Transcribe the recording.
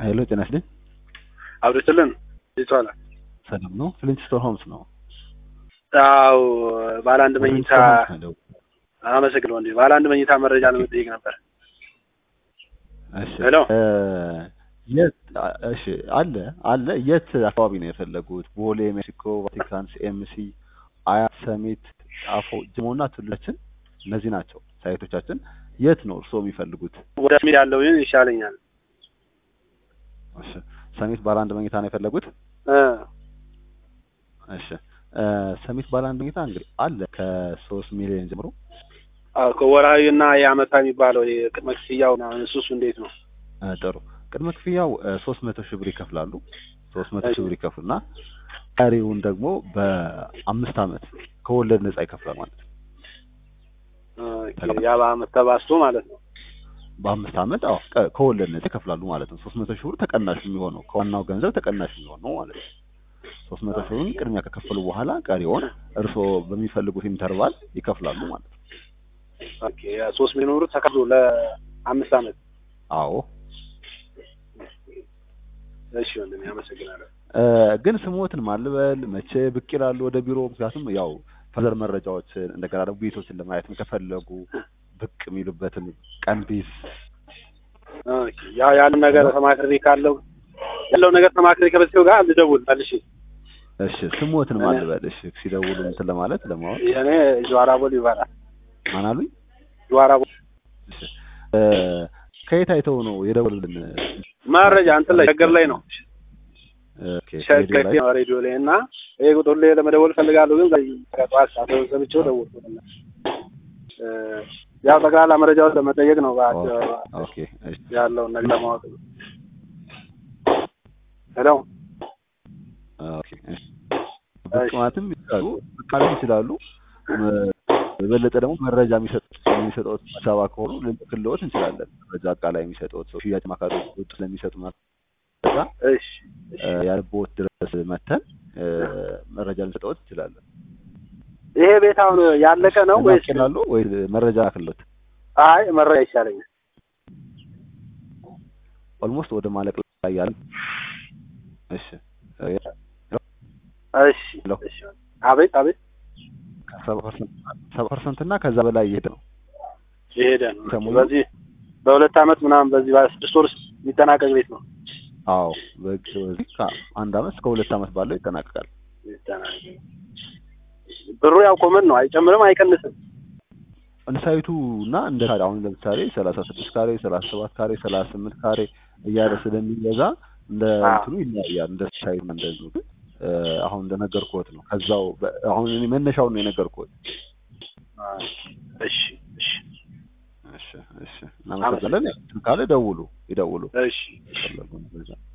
ሄሎ ጤና ይስጥልኝ። አብዱስልን ይቷላ ሰላም ነው? ፍሊንትስቶን ሆምስ ነው። አው ባለ አንድ መኝታ ፍሊንትስቶን ሆምስ ነው። አመሰግነው እንዴ ባለ አንድ መኝታ መረጃ ለመጠየቅ ነበር። እሺ ሄሎ። እ የት እሺ አለ አለ የት አካባቢ ነው የፈለጉት? ቦሌ፣ ሜክሲኮ፣ ቫቲካን፣ ሲኤምሲ፣ አያት፣ ሰሚት፣ ጣፎ፣ ጅሞና ቱለችን እነዚህ ናቸው ሳይቶቻችን። የት ነው እርስዎ የሚፈልጉት? ወደ ስሜት ያለው ይህን ይሻለኛል። እሺ ሰሚት ባለ አንድ መኝታ ነው የፈለጉት? እ እሺ እ ሰሚት ባለ አንድ መኝታ እንግዲህ አለ ከሶስት ሚሊዮን ጀምሮ አዎ ከወርሃዊ እና የአመታ የሚባለው የቅድመ ክፍያው ምናምን እሱ እሱ እንዴት ነው? እ ጥሩ ቅድመ ክፍያው ሶስት መቶ ሺህ ብር ይከፍላሉ። ሶስት መቶ ሺህ ብር ይከፍሉና ቀሪውን ደግሞ በአምስት አመት ከወለድ ነጻ ይከፍላል ማለት ነው። ኦኬ፣ ያ በአመት ተባዝቶ ማለት ነው። በአምስት አመት አዎ ከ- ከወለድ ነጻ ይከፍላሉ ማለት ነው። ሶስት መቶ ሺህ ብር ተቀናሽ የሚሆነው ከዋናው ገንዘብ ተቀናሽ የሚሆነው ማለት ነው። ሶስት መቶ ሺህ ብሩን ቅድሚያ ከከፈሉ በኋላ ቀሪውን እርስዎ በሚፈልጉት ኢንተርቫል ይከፍላሉ ማለት ነው። ኦኬ፣ ያ ሶስት ሚሊዮን ብር ተከፍሎ ለአምስት አመት። አዎ እሺ ወንድሜ አመሰግናለሁ። እ ግን ስሞትን ማልበል መቼ ብቅ ይላሉ ወደ ቢሮ? ምክንያቱም ያው ፈዘር መረጃዎችን እንደገና ደግሞ ቤቶችን ለማየት ከፈለጉ ብቅ የሚሉበትን ቀን ቢዝ ኦኬ፣ ያው ያለው ነገር ተማክሬ ካለው ያለው ነገር ተማክሬ ከበሰው ጋር ልደውል መልሼ። እሺ ስሞትን ማልበል እሺ ሲደውሉ እንትን ለማለት ለማወቅ እኔ ጀዋራ ቦል ይባላል። ማን አሉኝ? ጀዋራ ቦል እሺ እ ከየት አይተው ነው የደወሉልን? መረጃ እንትን ላይ ሸገር ላይ ነው ኦኬ ሬዲዮ ሸገር ላይ ነው ሬዲዮ ላይ እና ይሄ ቁጥር ላይ ለመደወል ፈልጋለሁ፣ ግን ከጠዋት ሰዓት ሰምቼው ደወልኩ። እ ያው ጠቅላላ መረጃውን ለመጠየቅ ነው በአጭ- ኦኬ እሺ ያለውን ነገር ለማወቅ ነው። ሄሎ ኦኬ እሺ ብቅ ማለትም ይችላሉ ብቅ ማለት ይችላሉ። እ የበለጠ ደግሞ መረጃ የሚሰጥ የሚሰጠው አዲስ አበባ ከሆኑ ልንልክልዎት እንችላለን። መረጃ አቃላይ የሚሰጠውት ሰው ሽያጭ ማካዶች ወጡ ስለሚሰጡ መረጃ እሺ እ ያለቦት ድረስ መተን እ መረጃ ልንሰጠዎት እንችላለን። ይሄ ቤት አሁን ያለቀ ነው ወይስ? ይችላሉ ወይ መረጃ ክሎት አይ መረጃ ይሻለኛል። ኦልሞስት ወደ ማለቅ ላይ ያለ እሺ እ እሺ ሄሎ። እሺ አቤት አቤት ከሰባ ፐርሰንት ሰባ ፐርሰንት እና ከዛ በላይ እየሄደ ነው። የሄደ ነው። ሰሞኑን- በዚህ በሁለት አመት ምናምን በዚህ በስድስት ወር ውስጥ የሚጠናቀቅ ቤት ነው። አዎ በግ- በዚህ ከአንድ አመት እስከ ሁለት አመት ባለው ይጠናቀቃል። የሚጠናቀቅ ብሩ ያው ኮመን ነው፣ አይጨምርም አይቀንስም። እንደ ሳይቱ እና እንደ ካሬ አሁን ለምሳሌ ሰላሳ ስድስት ካሬ ሰላሳ ሰባት ካሬ ሰላሳ ስምንት ካሬ እያለ ስለሚገዛ እንደ አዎ። እንትኑ ይለያያል። እንደ ሳይቱ እና እንደ እንትኑ ግን እ አሁን እንደነገርኩት ነው። ከዛው በ- አሁን እኔ መነሻውን ነው የነገርኩት። እሺ እሺ እሺ እሺ እናመሰግናለን። ካለ ደውሉ ይደውሉ እሺ ፈለጉ